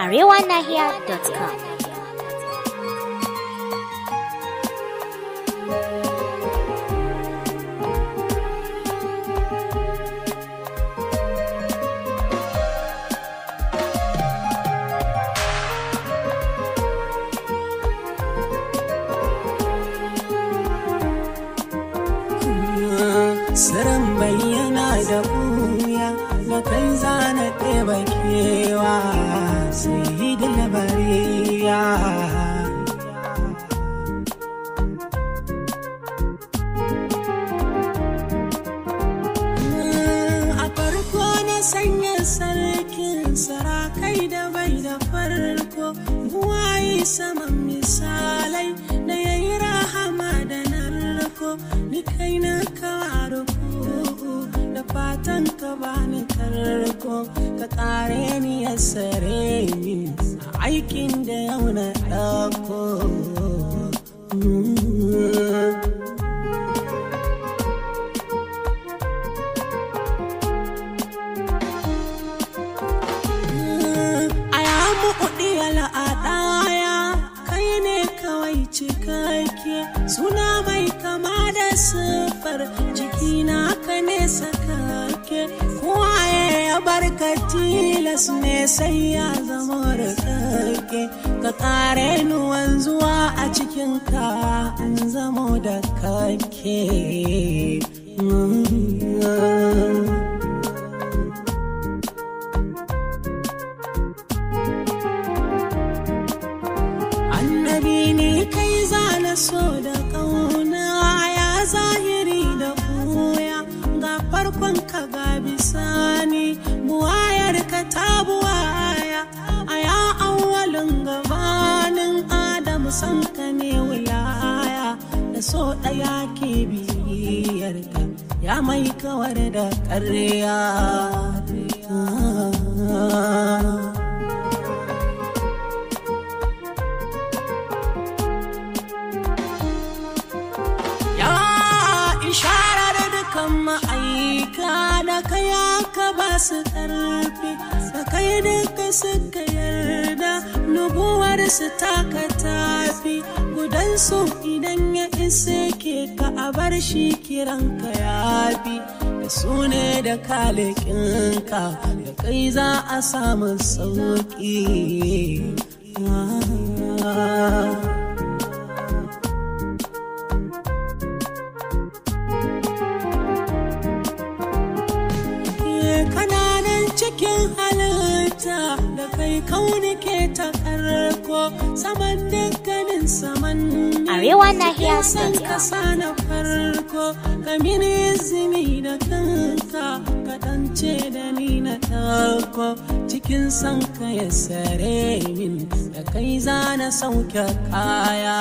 arewanahiya.com. Sirrin bayyana da buya da kai zana ɗeba kewa sai yi da labariya. A farko na sanya sarkin sarakai da bai da farko buwayi saman misalai da yayi rahama da narko ni kai na kawaro da fatan ka bani tarko ka kare ni ya sare ni a aikin da yau na ɗauko. a ya muɗi al'adaya kai ne kawai cikakke suna mai kama da siffar jikina ka ne sakake kowaye ya barka tilas ne sai ya zama rikake ka kare ni wanzuwa a cikin ka in zamo da kake Mm. annabi ne kai zana so da ƙauna ya zahiri da koya ga farkon ka ga bisani buwayar ka ta buwaya a ya awalin gabanin adamu san ka ne wilaya da so ɗaya ke biyar ka ya mai kawar da ƙarya Ya isharar dukan ma'aika da kaya ka ba su ƙarfi da kai duka suka yarda nubuwar su taka tafi gudansu idan ya isa ke ka a bar shi kiran ka yafi da su ne da kalikinka da kai za a samu sauƙi. Ah. kananan cikin halitta da kai kauni ke ta karko saman dukkanin saman Arewanahiya.com. san kasa na farko ka mini izini da kanka ka dance da ni na ɗauko cikin san ka ya sare min da kai zana sauke kaya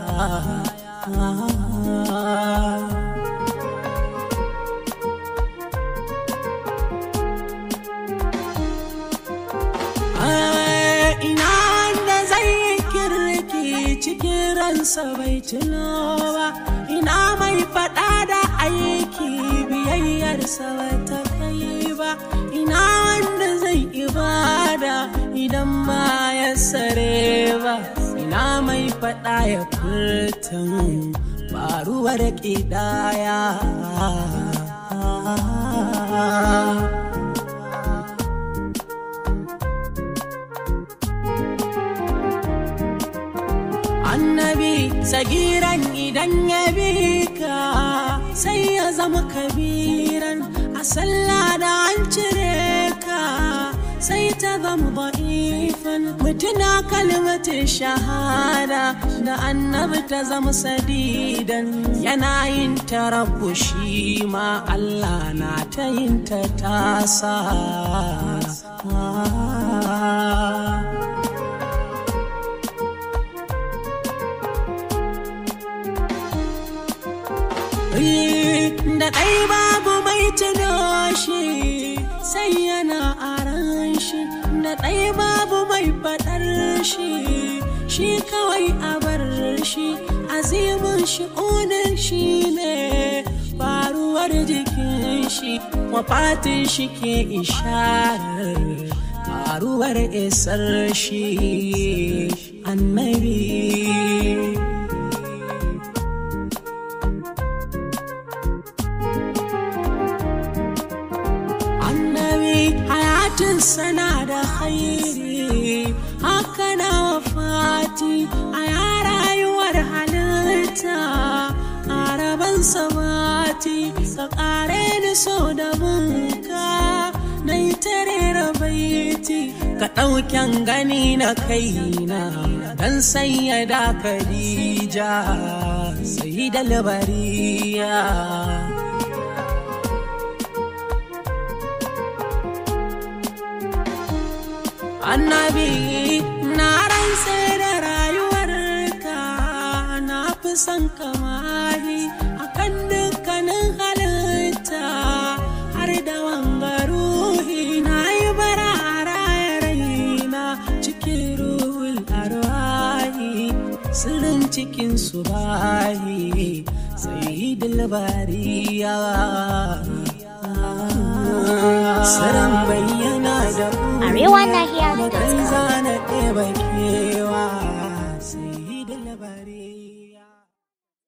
Ai, ina wanda zai yi kirki cikin ransa bai tuno ba ina mai faɗa da aiki biyayyarsa bata kai ba ina wanda zai ibada idan ba ya sare ba ina mai faɗa ya furtun faruwar ƙidaya annabi sagiran idan ya bi ka sai ya zama kabiran a sallah da an cire ka sai ta zama ba'ifan mutuna kalmatin shahada da annabi ta zama sadidan yana yin ta rabu shi ma Allah na ta yin ta tasa da ɗai babu mai tuno shi sai yana aran shi da ɗai babu mai faɗar shi shi kawai a bar shi azimin shi onan shi ne faruwar jikin shi wafatin shi ke isharar rayuwar isar shi annabi annabi hayatin sana da khairi haka na wafati a ya rayuwar halitta a rabon samati ka kare ni so da bunka na yi tare baiti ka ɗauken gani na kaina don sanya da Khadija sai da labariya annabi na rantse da rayuwarka na fi son kamahi akan dukkanin halitta har da wangaruhi na yi bara a raya raina cikin ruhul arwahi sirrin cikin su bahi sai dilbariya Saran bayyana da Arewa Nahiya.